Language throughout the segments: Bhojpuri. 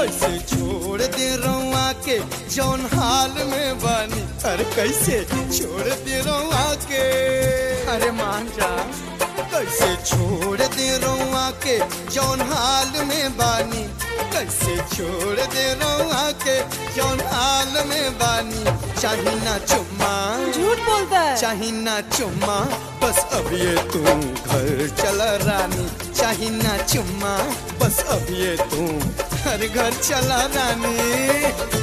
कैसे छोड़ दे रउआ के जौन हाल में बानी अरे कैसे छोड़ दे रउआ के अरे मान जा कैसे छोड़ दे रउआ के जौन हाल में बानी कैसे छोड़ दे रउआ के जौन हाल में बानी चाही ना चुम्मा झूठ बोलता है चाही ना चुम्मा बस अब ये तू घर चला रानी चाही ना चुम्मा बस अब ये तू घर घर चला रानी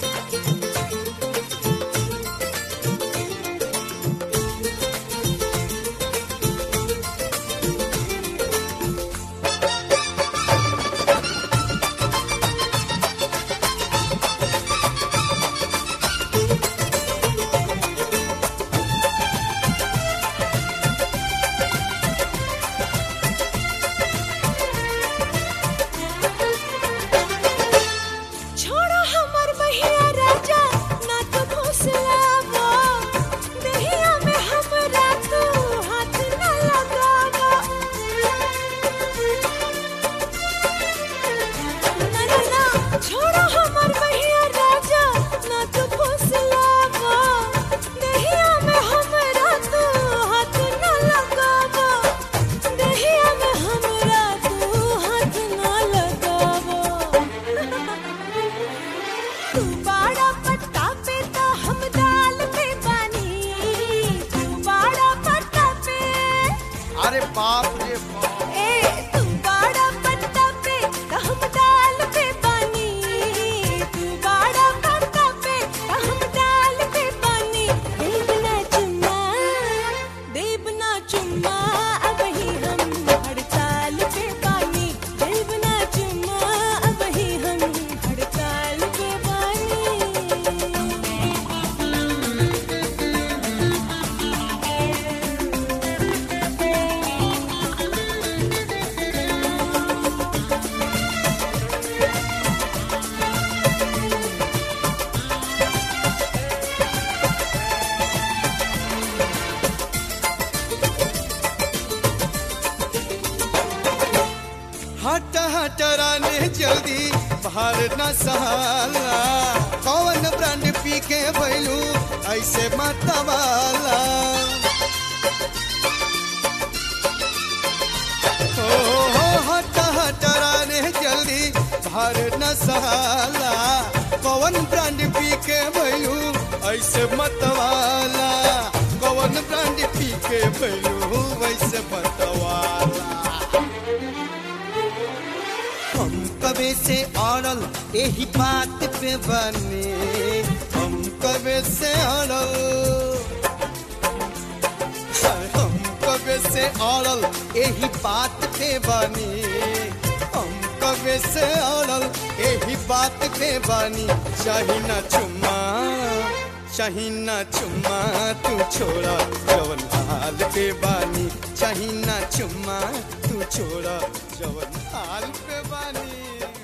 छोड़ो हमर बहिया राजा ना तो फुसलावा दहिया में हमरा तू हाथ ना लगावा ना ना ना छोड़ो हमर बहिया राजा ना तो फुसलावा दहिया में हमरा तू हाथ ना लगावा दहिया में हमरा तू हाथ ना लगावा तू बाड़ा पत्ता पे तो हम दाल पे बानी तू बाड़ा पत्ता पे अरे बाप रे बाप ए तू बाड़ा पत्ता पे तो हम दाल पे बानी तू बाड़ा पत्ता पे तो हम दाल पे बानी देवना चुम्मा देवना चुम्मा अब ही हम हड़ताल पे बानी देवना चुम्मा अब ही हम हड़ताल पे बानी हट हट रानी जल्दी बाहर न सहाला कौन ब्रांड पी के भैलू ऐसे मतवाला हो हो हट हट रानी जल्दी बाहर न सहाला कौन ब्रांड पी के भैलू ऐसे मतवाला कौन ब्रांड पी के भैलू ऐसे मतवाला हम कबे से अड़ल यही बात पे बने हम कबे से अड़ल हम कबे से अड़ल यही बात पे बने हम कबे से अड़ल यही बात पे बनी चाही ना चुम्मा चाही ना चुम्मा तू छोड़ा जवन हाल पे बानी चाही ना चुम्मा तू छोड़ा जवन हाल पे बानी